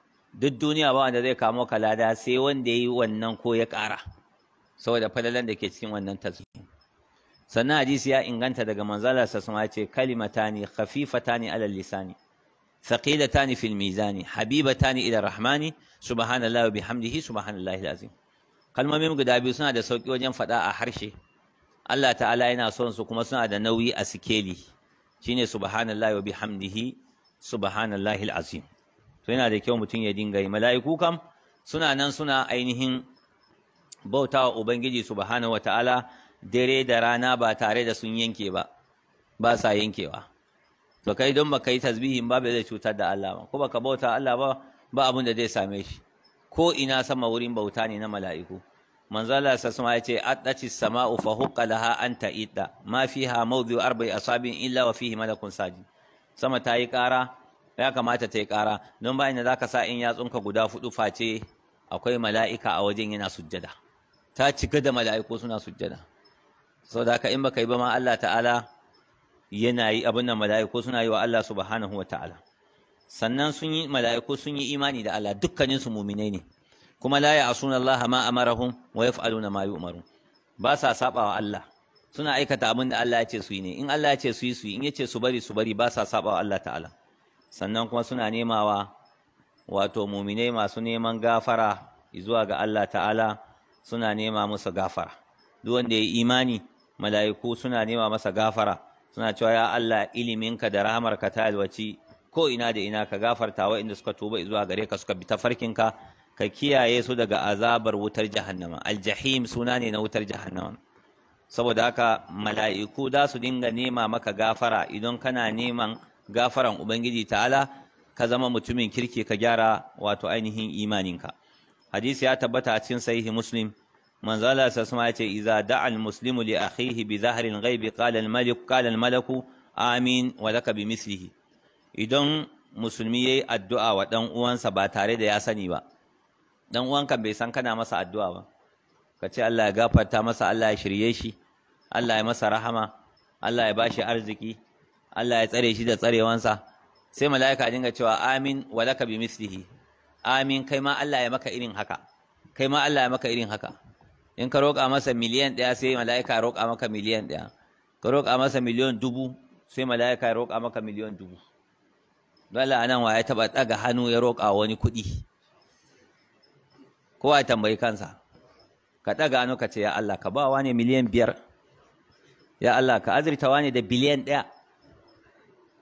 duk duniya ba wanda zai kamo ka lada sai wanda ya yi wannan ko ya ƙara saboda falalan da ke cikin wannan tasbih sannan hadisi ya inganta daga manzala sa sun ce kalimatani khafifatani ala lisani thaqilatani fil mizani habibatani ila rahmani subhanallahi wa bihamdihi subhanallahi alazim kalmomin guda biyu suna da sauki wajen faɗa a harshe Allah ta'ala yana son su kuma suna da nauyi a sikeli shine subhanallahi wa bihamdihi subhanallahi alazim to yana da kyau mutum ya dinga yi mala'iku kam suna nan suna ainihin bautawa ubangiji subhanahu wa ta'ala dare da rana ba tare da sun yanke ba ba sa yankewa to kai don baka yi tasbihin ba bai zai cutar da Allah ba ko baka bauta Allah ba ba abin da zai same shi ko ina sama wurin bauta ne na mala'iku manzo Allah sallallahu ya ce addatis sama'u fa huqqa laha an ta'idda ma fiha mawdi'u arba'i asabin illa wa fihi malakun sajid sama ta yi ƙara ya kamata ta yi ƙara don bayan da zaka sa in yatsunka guda fudu face akwai mala'ika a wajen yana sujjada ta cika da mala'iku suna sujjada sau da haka in baka yi ba ma Allah ta'ala yana yi abin da mala'iku suna yi wa Allah subhanahu wa ta'ala sannan sun yi mala'iku sun yi imani da Allah dukkanin su muminai ne kuma la ya'suna Allah ma amarahum wa yaf'aluna ma yu'marun ba sa saba wa Allah suna aikata abin da Allah ya ce su yi ne in Allah ya ce su yi su yi in ya ce su bari su bari ba sa saba wa Allah ta'ala sannan kuma suna nemawa wato muminai masu neman gafara zuwa ga Allah ta'ala suna nema musu gafara duk wanda ya yi imani mala'iku suna nema masa gafara suna cewa ya Allah iliminka da rahamarka ta alwaci ko ina da ina ka gafarta wa inda suka tuba zuwa gare ka suka bi tafarkinka ka kiyaye su daga azabar wutar jahannama aljahim suna ne na wutar jahannama saboda haka mala'iku za su dinga nema maka gafara idan kana neman gafaran ubangiji ta'ala ka zama mutumin kirki ka gyara wato ainihin imaninka hadisi ya tabbata a cikin sahihi muslim manzo Allah sallallahu alaihi ce idza da'a al-muslimu li akhihi bi dhahri al-ghaib qala al-malik qala al-malaku amin wa laka bi mislihi idan musulmi yayi addu'a wa dan uwansa ba tare da ya sani ba dan uwanka bai san kana masa addu'a ba ka ce Allah ya gafarta masa Allah ya shirye shi Allah ya masa rahama Allah ya bashi arziki Allah ya tsare shi da tsarewansa sai mala'ika dinga cewa amin wa laka bi mislihi amin kai ma Allah ya maka irin haka kai ma Allah ya maka irin haka in ka roƙa masa miliyan ɗaya sai mala'ika ya roƙa maka miliyan ɗaya ka roƙa masa miliyan dubu sai mala'ika ya roƙa maka miliyan dubu dole a nan wa ya taɓa ɗaga hannu ya roƙa wani kuɗi kowa ya tambayi kansa ka ɗaga hannu ka ce ya Allah ka ba wani miliyan biyar ya Allah ka azurta wani da biliyan ɗaya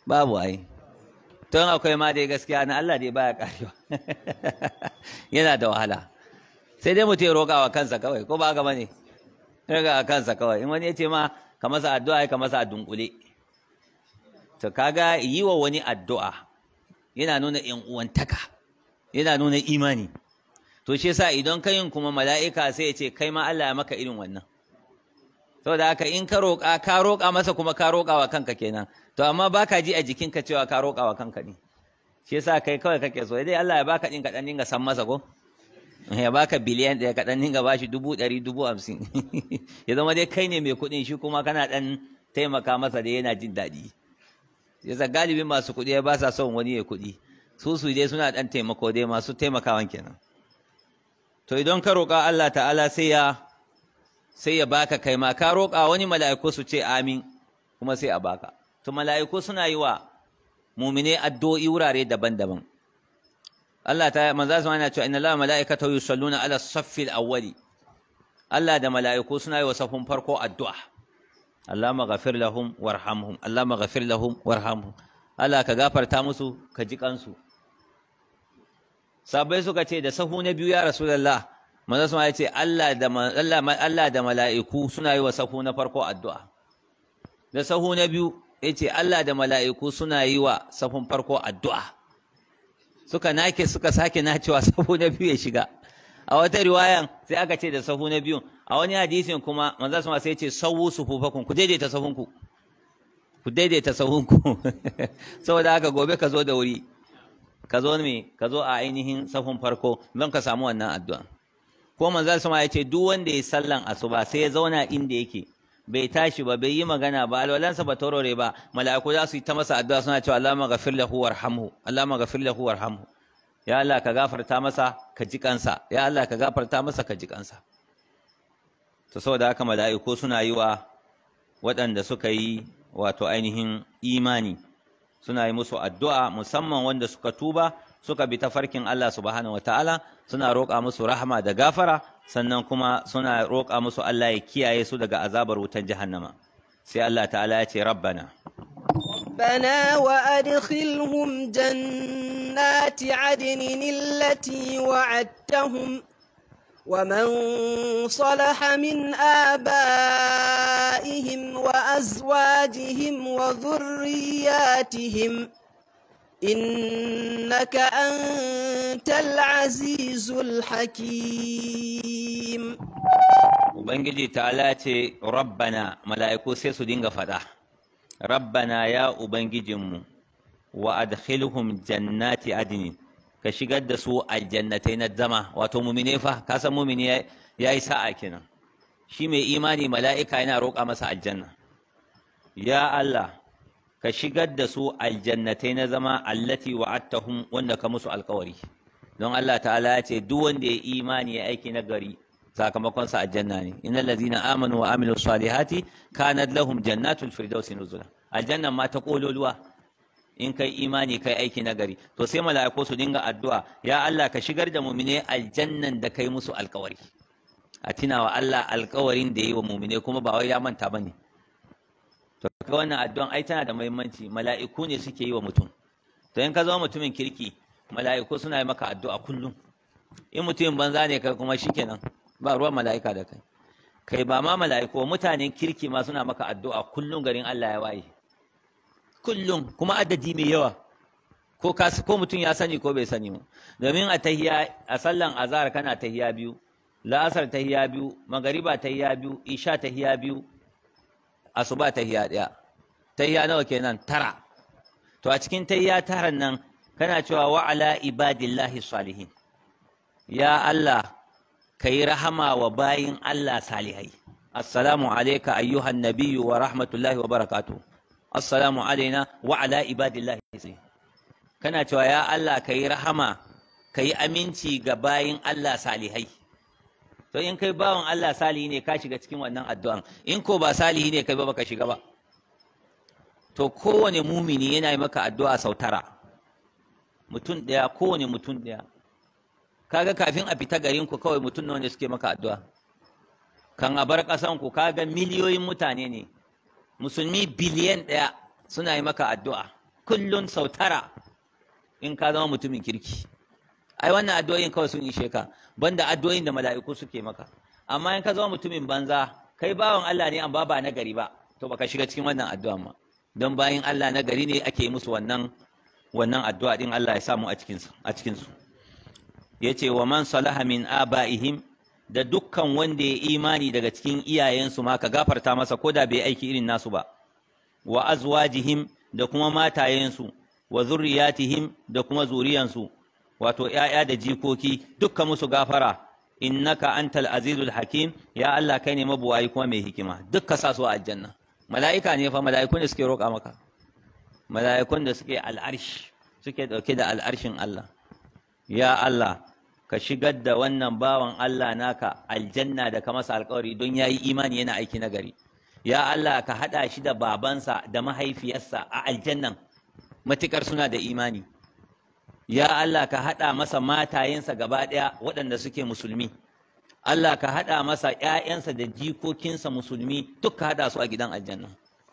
babu ai don akwai ma dai gaskiya na Allah dai baya karewa yana da wahala sai dai mutum ya roƙa wa kansa kawai ko ba haka bane roƙa wa kansa kawai in wani ya ce ma ka masa addu'a ka masa a dunkule to kaga yi wa wani addu'a yana nuna ‘yan uwantaka yana nuna imani to shi yasa idan ka yin kuma mala'ika sai ya ce kai ma Allah ya maka irin wannan saboda haka in ka roƙa ka roƙa masa kuma ka roƙa wa kanka kenan to amma baka ji a jikinka cewa ka roƙa wa kanka ne shi yasa kai kawai kake so dai Allah ya baka din ka dan dinga san masa ko ya baka biliyan ɗaya ka dan dinga bashi dubu ɗari dubu hamsin ya zama dai kai ne mai kuɗin shi kuma kana dan taimaka masa da yana jin daɗi yasa galibin masu kuɗi ba sa son wani ya kuɗi su su dai suna dan taimako dai masu taimakawan kenan to idan ka roƙa Allah ta'ala sai ya sai ya baka kai ma ka roƙa wani mala'iku su ce amin kuma sai a baka to mala'iku suna yi wa mumine addu'o'i wurare daban-daban Allah ta manzo sama yana cewa inna Allah mala'ikatahu yusalluna ala saffil awwali Allah da mala'iku suna yi wa safin farko addu'a Allahumma ghafir lahum warhamhum Allahumma ghafir lahum warhamhum Allah ka gafarta musu ka ji kansu sabai suka ce da sahu na biyu ya rasulullah manzo sama ya ce Allah da Allah Allah da mala'iku suna yi wa sahu na farko addu'a da sahu na biyu ya ce Allah da mala'iku suna yi wa safin farko addu'a suka nake suka sake nacewa sahu na biyu ya shiga a wata riwayan sai aka ce da sahu na biyu a wani hadisin kuma manzo sama sai ce sawu sufufakun ku daidaita sahunku ku daidaita sahunku saboda haka gobe ka zo da wuri ka zo me ka zo a ainihin safin farko don ka samu wannan addu'a ko manzo sama ya ce duk wanda ya sallan asuba sai ya zauna inda yake bai tashi ba bai yi magana ba alwalansa ba taurore ba mala'iku za su yi ta masa addu'a suna cewa Allahumma ghafir lahu warhamhu Allahumma ghafir lahu warhamhu ya Allah ka gafarta masa ka ji kansa ya Allah ka gafarta masa ka ji kansa to saboda haka mala'iku suna yi wa waɗanda suka yi wato ainihin imani suna yi musu addu'a musamman wanda suka tuba suka bi tafarkin Allah subhanahu wataala suna roƙa musu rahama da gafara sannan kuma suna roƙa musu Allah ya kiyaye su daga azabar wutan jahannama sai Allah ta'ala ya ce rabbana ربنا وأدخلهم جنات عدن التي وعدتهم ومن صلح من آبائهم وأزواجهم وذرياتهم إنك أنت العزيز الحكيم Ubangiji ta'ala ce rabbana mala'iku sai su dinga faɗa rabbana ya Ubangijinmu wa adkhilhum jannati adnin ka shigar da su aljannatai na zama wato mumine fa ka san mumini ya yi sa'a kenan shi mai imani mala'ika yana roƙa masa aljanna ya Allah ka shigar da su aljannatai na zama allati wa'attahum wanda ka musu alkawari don Allah ta'ala ya ce duk wanda ya imani ya aiki na gari sakamakon sa aljanna ne innal ladzina amanu wa amilus salihati kanat lahum jannatul firdausi nuzula aljanna ma ta kololuwa in kai imani kai aiki na gari to sai mala'iku su dinga addu'a ya Allah ka shigar da mu'mine aljannan da kai musu alkawari a tunawa Allah alkawarin da yi wa mu'mine kuma ba wai ya manta bane to ka wannan addu'an ai tana da muhimmanci mala'iku ne suke yi wa mutum to in ka zama mutumin kirki mala'iku suna yi maka addu'a kullum in mutumin banza ne kai kuma shikenan ba ruwan mala'ika da kai kai ba ma mala'iku mutanen kirki ma suna maka addu'a kullum garin Allah ya waye kullum kuma adadi mai yawa ko ka ko mutum ya sani ko bai sani ba domin a tahiya a sallan azhar kana tahiya biyu la'asar tahiya biyu magariba tahiya biyu isha tahiya biyu asuba tahiya daya tahiya nawa kenan tara to a cikin tahiya taran nan kana cewa wa ala ibadillahi salihin ya Allah kai rahama wa bayin Allah salihai assalamu alayka ayyuhan nabiyyu wa rahmatullahi wa barakatuh assalamu alaina wa ala ibadillahi sai kana cewa ya Allah kai rahama kai aminci ga bayin Allah salihai to in kai bawan Allah salihi ne ka shiga cikin wannan addu'an in ko ba salihi ne kai ba baka shiga ba to kowane mumini yana yi maka addu'a sau tara mutum ɗaya kowane mutum ɗaya kaga kafin a fita garin ku kawai mutum nawa ne suke maka addu'a kan a bar ƙasan ku kaga miliyoyin mutane ne musulmi biliyan ɗaya suna yi maka addu'a kullun sau tara in ka zama mutumin kirki ai wannan addu'o'in kawai sun ishe ka banda addu'o'in da mala'iku suke maka amma in ka zama mutumin banza kai bawan Allah ne amma ba na gari ba to baka shiga cikin wannan addu'a ma don bayin Allah na gari ne ake musu wannan wannan addu'a din Allah ya samu a cikin a cikin su yace wa man salaha min abaihim da dukkan wanda ya imani daga cikin iyayensu ma ka gafarta masa ko da bai aiki irin nasu ba wa azwajihim da kuma matayensu wa zurriyatihim da kuma zuriyansu wato ‘ya'ya da jikoki dukka musu gafara innaka antal azizul hakim ya Allah kai ne mabuwayi kuma mai hikima dukka sa su a aljanna mala'ika ne fa mala'ikun da suke roƙa maka mala'ikun da suke al'arsh suke ɗauke da al'arshin Allah ya Allah ka shigar da wannan bawan Allah naka aljanna da ka masa alƙawari don ya yi imani yana aiki na gari ya Allah ka haɗa shi da babansa da mahaifiyarsa a aljannan matukar suna da imani ya Allah ka haɗa masa matayensa gaba ɗaya waɗanda suke musulmi Allah ka haɗa masa ‘ya'yansa da jikokinsa musulmi duk ka haɗa su a gidan aljanna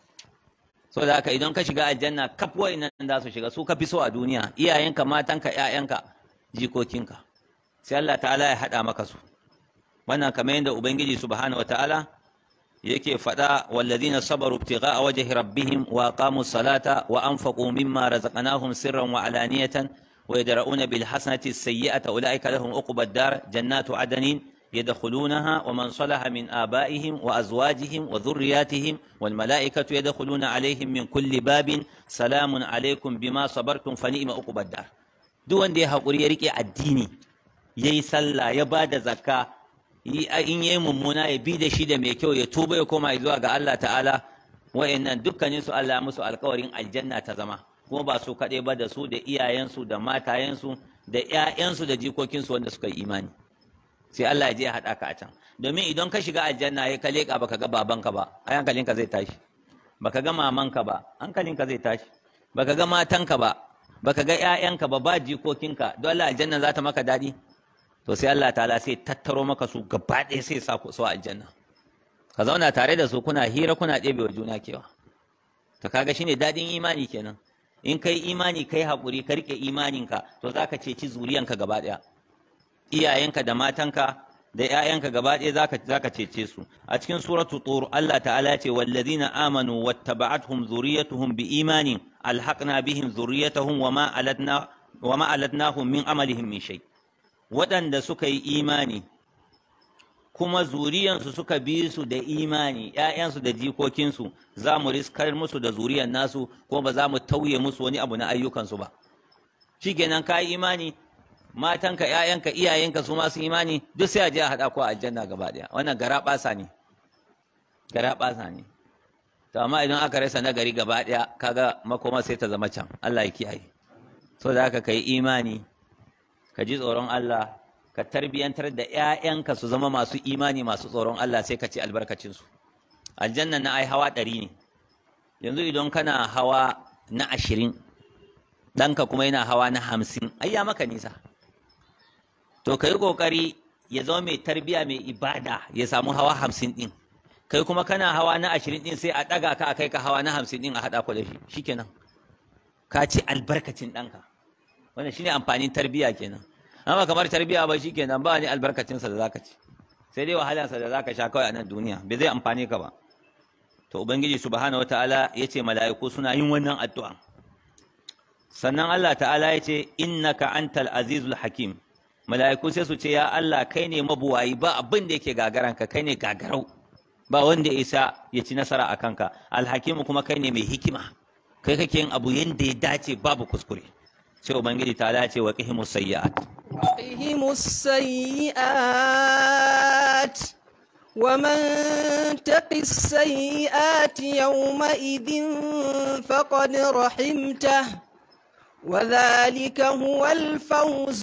so da haka idan ka shiga aljanna kaf nan za su shiga su ka fi so a duniya iyayenka matanka ‘ya'yanka jikokinka sai Allah ta'ala ya haɗa maka su wannan kamar yadda ubangiji subhanahu wa ta'ala yake faɗa wallazina sabaru ibtigha'a wajhi rabbihim wa aqamu salata wa anfaqu mimma razaqnahum sirran wa alaniyatan wa yadra'una bil hasanati as-sayyi'ata ulaika lahum uqbad dar jannatu adnin يدخلونها ومن صلح من آبائهم وأزواجهم وذرياتهم والملائكة يدخلون عليهم من كل باب سلام عليكم بما صبرتم فنئم عقب الدار duk wanda ya haƙuri ya riƙe addini ya yi sallah ya ba da zakka in ya yi mummuna ya bi da shi da mai kyau ya tuba ya koma zuwa ga Allah ta'ala wa'annan dukkanin su Allah musu alƙawarin aljanna ta zama kuma ba su kaɗai ba da su da iyayensu da matayensu da ƴaƴansu da jikokinsu wanda suka yi imani sai Allah ya je ya haɗa ka a can domin idan ka shiga aljanna ya ka leƙa baka ga babanka ba ai hankalinka zai tashi baka ga mamanka ba hankalinka zai tashi baka ga matanka ba baka ga ƴaƴanka ba ba jikokinka don Allah aljanna za ta maka daɗi to sai Allah ta'ala sai tattaro maka su gaba ɗaya sai sa ku su aljanna ka zauna tare da su kuna hira kuna ɗebe wa juna kewa to kaga shine daɗin imani kenan in kai imani kai haƙuri ka riƙe imaninka to za ka ceci zuriyanka gaba ɗaya iyayenka da matanka da ‘ya'yanka gaba ɗaya za ka cece su a cikin suratu tur Allah ta'ala ce wallazina amanu wattaba'atuhum zuriyatuhum bi imanin alhaqna bihim zuriyatahum wa ma alatna wa ma alatnahum min amalihim min shay waɗanda suka yi imani kuma zuriyansu suka bi su da imani ‘ya'yansu da jikokinsu za mu riskar musu da zuriyan nasu kuma ba za mu tauye musu wani abu na ayyukansu ba shi kenan ka yi imani matanka ƴaƴanka iyayenka su masu imani duk sai a je a haɗa ko a aljanna gaba ɗaya wannan gara ɓasa ne gara ɓasa ne to amma idan aka rasa nagari gaba ɗaya kaga makoma sai ta zama can Allah ya kiyaye so da haka kai imani ka ji tsoron Allah ka tarbiyantar da ƴaƴanka su zama masu imani masu tsoron Allah sai ka ci albarkacin su aljanna na ai hawa ɗari ne yanzu idan kana hawa na ashirin ɗanka kuma yana hawa na hamsin ai ya maka nisa to ka yi ƙoƙari ya zama mai tarbiya mai ibada ya samu hawa hamsin ɗin kai kuma kana hawa na ashirin ɗin sai a ɗaga ka a kai ka hawa na hamsin ɗin a haɗa ku da shi shikenan ka ci albarkacin ɗanka wannan shine amfanin tarbiya kenan amma kamar tarbiya ba shikenan ba ni albarkacinsa da zaka ci sai dai wahalansa da zaka sha kawai a nan duniya bai zai amfane ka ba to ubangiji subhanahu wataala yace mala'iku suna yin wannan addu'a sannan Allah ta'ala yace innaka antal azizul hakim mala'iku sai su ce ya Allah kai ne mabuwayi ba abin da yake gagaranka kai ne gagarau ba wanda ya isa ya ci nasara a kanka alhakimu kuma kai ne mai hikima kai kake yin abu yanda ya dace babu kuskure sai ubangiji ta ce wa qihimus sayyi'at وقهم السيئات ومن تق السيئات يومئذ فقد رحمته وذلك هو الفوز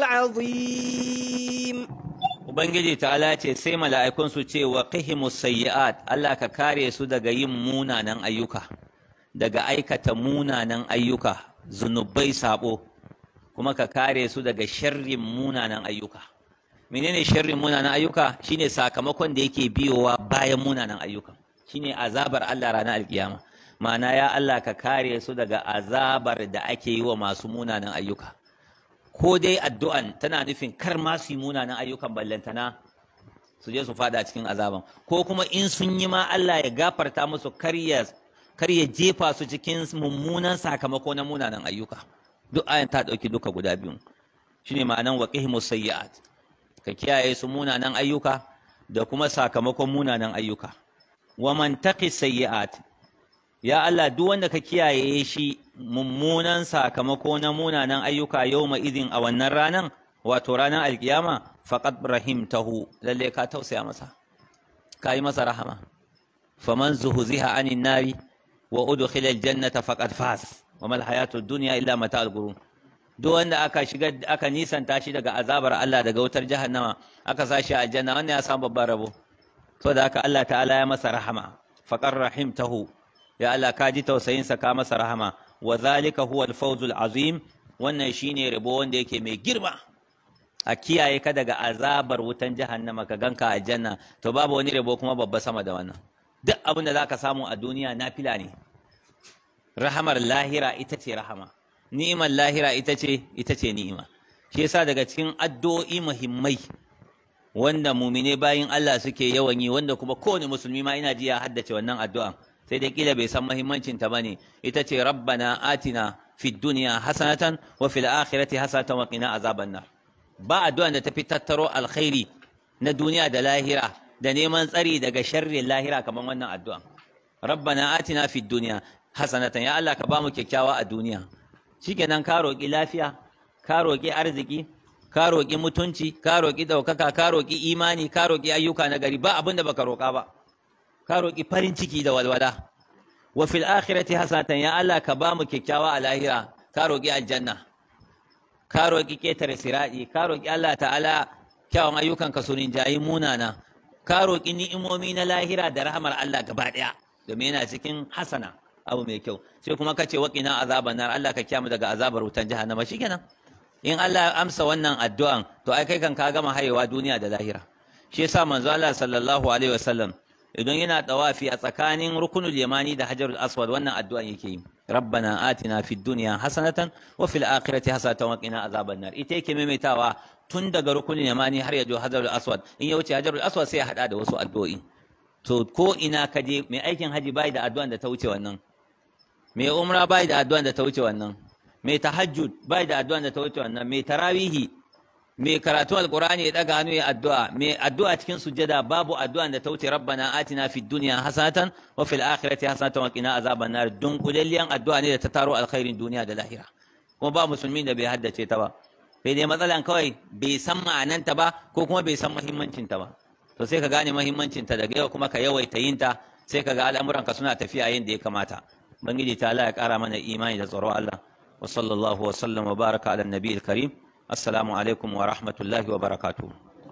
العظيم Ubangiji ta'ala ce sai mala'ikun su ce wa qihimus sayyi'at Allah ka kare su daga yin munanan ayyuka daga aikata munanan ayyuka zunubai sabo kuma ka kare su daga sharrin munanan ayyuka menene sharrin munanan ayyuka shine sakamakon da yake biyowa bayan munanan ayyuka shine azabar Allah ranar alkiyama ma'ana ya Allah ka kare su daga azabar da ake yi wa masu munanan ayyuka ko dai addu'an tana nufin kar ma su yi munanan ayyukan ballantana su je su fada cikin azaban ko kuma in sun yi ma Allah ya gafarta musu kar ya kar ya jefa su cikin mummunan sakamako na munanan ayyuka duk ayan ta dauki duka guda biyu shine ma'anan waqihimus sayyi'at ka kiyaye su munanan ayyuka da kuma sakamakon munanan ayyuka wa man taqi sayyi'at ya Allah duk wanda ka kiyaye shi mummunan sakamako na munanan ayyuka yawma idin a wannan ranan wato ranar alkiyama faqad rahimtahu lalle ka tausaya masa ka yi masa rahama faman zuhuziha anin nari wa udkhila aljannata faqad faz wa mal hayatud dunya illa mata'al ghurur duk wanda aka shiga aka nisanta shi daga azabar Allah daga wutar jahannama aka sa shi a aljanna wannan ya samu babban rabo saboda haka Allah ta'ala ya masa rahama faqar rahimtahu ya Allah ka ji tausayin sa ka masa rahama wa zalika huwa al-fawzul azim wannan shine rabo wanda yake mai girma a kiyaye ka daga azabar wutan jahannama ka ganka a aljanna to babu wani rabo kuma babba sama da wannan duk abin da zaka samu a duniya nafila ne rahamar lahira ita ce rahama ni'imar lahira ita ce ita ce ni'ima shi yasa daga cikin addu'o'i muhimmai wanda mumine bayin Allah suke yawan yi wanda kuma kowane musulmi ma ina ji ya haddace wannan addu'an sai dai kila bai san muhimmancin ta bane ita ce rabbana atina fid dunya hasanatan wa fil akhirati hasanatan wa qina azaban nar ba addu'an da tafi tattaro alkhairi na duniya da lahira da neman tsari daga sharrin lahira kamar wannan addu'an rabbana atina fid dunya hasanatan ya Allah ka bamu kyakkyawa a duniya shikenan ka roƙi lafiya ka roƙi arziki ka roƙi mutunci ka roƙi ɗaukaka ka roƙi imani ka roƙi ayyuka na gari ba abin da baka roƙa ba ka roƙi farin ciki da walwala wa fil akhirati hasanatan ya Allah ka ba mu kyakkyawa a lahira ka roƙi aljanna ka roƙi ketare siradi ka roƙi Allah ta'ala kyawun ayyukan ka sunin jayi munana ka roƙi ni'imomi na lahira da rahmar Allah gaba ɗaya domin yana cikin hasana abu mai kyau sai kuma kace waqina azaban nar Allah ka kiyamu daga azabar wutan jahannama shikenan in Allah ya amsa wannan addu'an to ai kai kan ka gama hayewa duniya da lahira shi yasa manzo Allah sallallahu alaihi wasallam idan yana tawafi a tsakanin rukunul yamani da hajarul aswad wannan addu'an yake yi rabbana atina fid dunya hasanatan wa fil akhirati hasanatan wa qina azaban nar ita yake maimaitawa tun daga rukunul yamani har ya zo hajarul aswad in ya wuce hajarul aswad sai ya hada da wasu addu'o'i to ko ina ka je mai aikin haji bai da addu'an da ta wuce wannan mai umra bai da addu'an da ta wuce wannan mai tahajjud bai da addu'an da ta wuce wannan mai tarawihi mai karatu alqur'ani ya daga hannu ya addu'a mai addu'a cikin sujjada babu addu'an da ta wuce rabbana atina fid dunya hasanatan wa fil akhirati hasanatan wa qina azaban nar dun kulalliyan addu'a ne da ta taro alkhairin duniya da lahira kuma ba musulmin da bai haddace ta ba sai dai matsalan kawai bai san ma'ananta ba ko kuma bai san muhimmancin ta ba to sai ka gane muhimmancin ta daga yau kuma ka yawaita yin ta sai ka ga al'amuranka suna tafiya yadda ya kamata bangiji ta Allah ya kara mana imani da tsoron Allah wa sallallahu wa sallam wa baraka ala nabiyil karim assalamu alaikum wa rahmatullahi wa barakatuh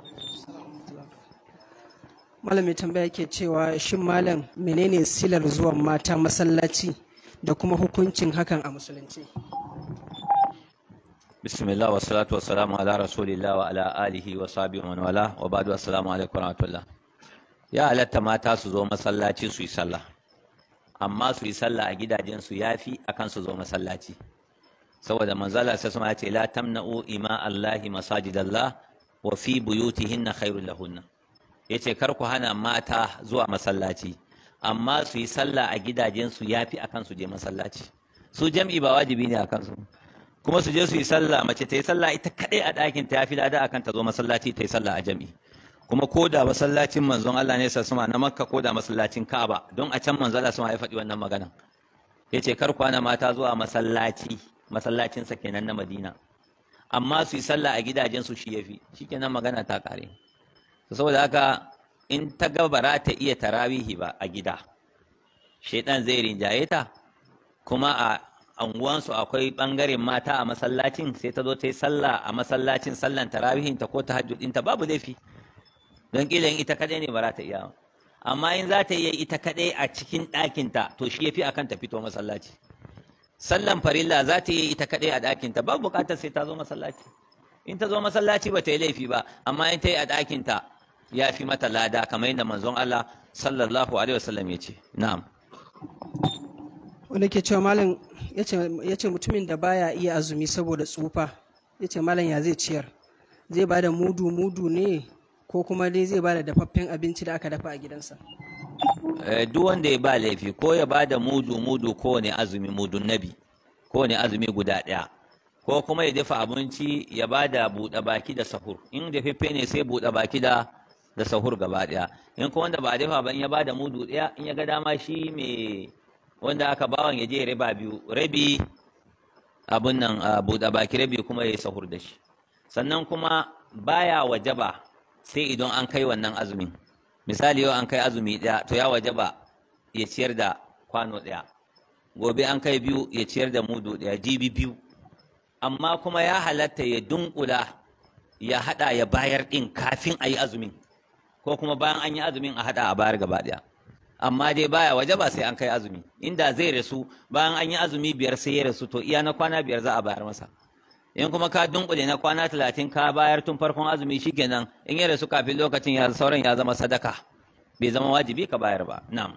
Malami tambaya ke cewa shin malam menene silar zuwan mata masallaci da kuma hukuncin hakan a musulunci? bismillah wa salatu wa salamu ala rasulillah wa ala alihi wa sahbihi wa man wala wa ba'du assalamu alaikum wa rahmatullah ya halatta mata su zo masallaci su yi sallah amma su yi sallah a gidajensu ya fi akan su zo masallaci saboda manzala sai suma ya ce la tamna'u ima allahi masajidallah wa fi buyutihinna khairul lahunna yace kar ku hana mata zuwa masallaci amma su yi sallah a gidajensu ya fi akan su je masallaci su jam'i ba wajibi ne akan su kuma su je su yi sallah mace ta yi sallah ita kadai a ɗakin ta ya fi lada akan ta zo masallaci ta yi sallah a jam'i kuma ko da masallacin manzon Allah ne sa suma na Makka ko da masallacin Ka'aba don a can manzon Allah suma ya faɗi wannan magana yace kar kwana mata zuwa masallaci masallacin sa kenan na Madina amma su yi sallah a gidajen su shi yafi shikenan magana ta kare saboda haka in ta ga bara ta iya tarawihi ba a gida shedan zai rinjaye ta kuma a anguwansu akwai bangaren mata a masallacin sai ta zo ta yi sallah a masallacin sallan tarawihin ta ko tahajjud ta babu laifi don kila ita kadai ne ba za ta iya amma in za ta iya ita kadai a cikin ɗakinta to shi yafi akan ta fito masallaci sallan farilla za ta iya ita kadai a ɗakinta babu buƙatar sai ta zo masallaci in ta zo masallaci ba ta yi laifi ba amma in ta yi a ɗakinta ya fi mata lada kamar yadda manzon Allah sallallahu alaihi wasallam ya ce na'am wanda ke cewa malam ya ce mutumin da baya iya azumi saboda tsufa ya ce malam ya zai ciyar zai ba da mudu mudu ne ko kuma dai zai ba da dafaffen abinci da aka dafa a gidansa duk wanda ya ba laifi ko ya ba da mudu mudu kowane azumi mudun nabi kowane azumi guda ɗaya ko kuma ya dafa abinci ya ba da buɗe baki da sahur in dafaffe ne sai buɗe baki da da sahur gaba ɗaya in kuma wanda ba a dafa ba in ya ba da mudu ɗaya in ya ga dama shi mai wanda aka bawan ya je riba biyu rabi abun nan buɗe baki rabi kuma ya yi sahur da shi sannan kuma baya wajaba sai idan an kai wannan azumin misali yau an kai azumi ɗaya to ya wajaba ya ciyar da kwano ɗaya gobe an kai biyu ya ciyar da mudu ɗaya jibi biyu amma kuma ya halatta ya dunkula ya haɗa ya bayar ɗin kafin a yi azumin ko kuma bayan an yi azumin a haɗa a bayar gaba ɗaya amma dai baya waje ba sai an kai azumi inda zai rasu bayan an yi azumi biyar sai ya rasu to iya na kwana biyar za a bayar masa in kuma ka dunkule na kwana talatin ka bayar tun farkon azumi shikenan in ya rasu kafin lokacin ya sauran ya zama sadaka bai zama wajibi ka bayar ba na'am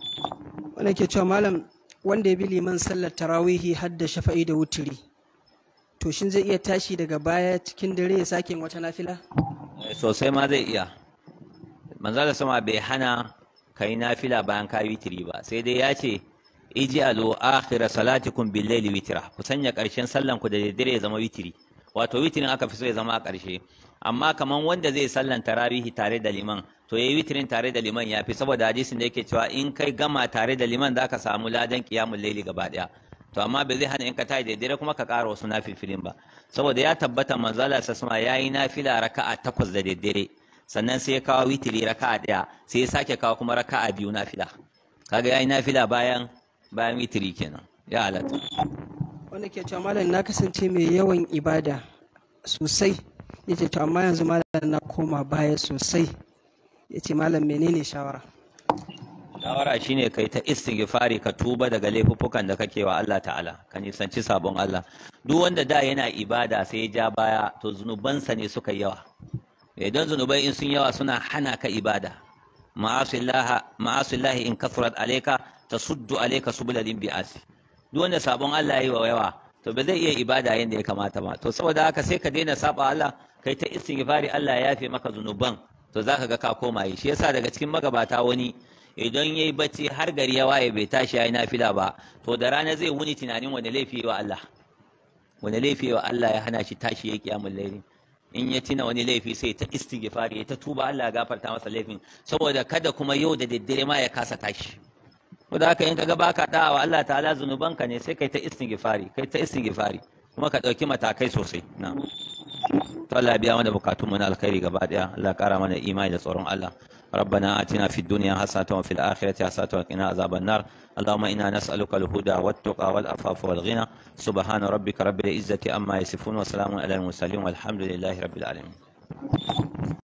wanda ke cewa malam wanda ya bi liman sallar tarawihi har da shafa'i da wuturi to shin zai iya tashi daga baya cikin dare ya sake wata nafila sosai ma zai iya manzo da sama bai hana kai nafila bayan ka witiri ba sai dai ya ce ij'alu akhira salatikum bil layli witra ku sanya karshen sallan ku da daddare ya zama witiri wato witirin aka fi so ya zama a karshe amma kaman wanda zai sallan tarawihi tare da liman to yayi witirin tare da liman yafi saboda hadisin da yake cewa in kai gama tare da liman zaka samu ladan qiyamul layli gaba daya to amma bai zai hana in ka tayi da daddare kuma ka ƙara wasu nafilfilin ba saboda ya tabbata manzala sasma yayi nafila raka'a takwas da daddare sannan sai ya kawo witiri raka'a ɗaya sai ya sake kawo kuma raka'a biyu nafila kaga yayi nafila bayan bayan witiri kenan ya halatta wanda ke cewa malam na kasance mai yawan ibada sosai yace to amma yanzu malam na koma baya sosai yace malam menene shawara shawara shine kai ta istighfari ka tuba daga laifuffukan da kake wa Allah ta'ala ka nisanci sabon Allah duk wanda da yana ibada sai ya ja baya to zunubansa ne suka yawa idan zunubai in sun yawa suna hana ka ibada ma'asillahi in kasurat alayka tasuddu alayka subulalin bi'asi duk wanda sabon Allah yayi wa yawa to ba zai iya ibada yanda ya kamata ba to saboda haka sai ka daina saba Allah kai ta istighfari Allah ya yafe maka zunuban to zaka ga ka koma yi shi yasa daga cikin magabata wani idan yayi bacci har gari ya waye bai tashi yayi nafila ba to da rana zai wuni tunanin wani laifi wa Allah wani laifi wa Allah ya hana shi tashi yayi kiyamul layli in ya tina wani laifi sai ta istighfari ta tuba Allah ya gafarta masa laifin saboda kada kuma yau da daddare ma ya kasa tashi ko da haka in kaga baka da'a wa Allah ta'ala zunubanka ne sai kai ta istighfari kai ta istighfari kuma ka dauki matakai sosai na to Allah ya biya mana bukatun mu na alkhairi gaba daya Allah ya kara mana imani da tsoron Allah ربنا آتنا في الدنيا حسنة وفي الآخرة حسنة وقنا عذاب النار اللهم إنا نسألك الهدى والتقى والعفاف والغنى سبحان ربك رب العزة أما يصفون وسلام على المرسلين والحمد لله رب العالمين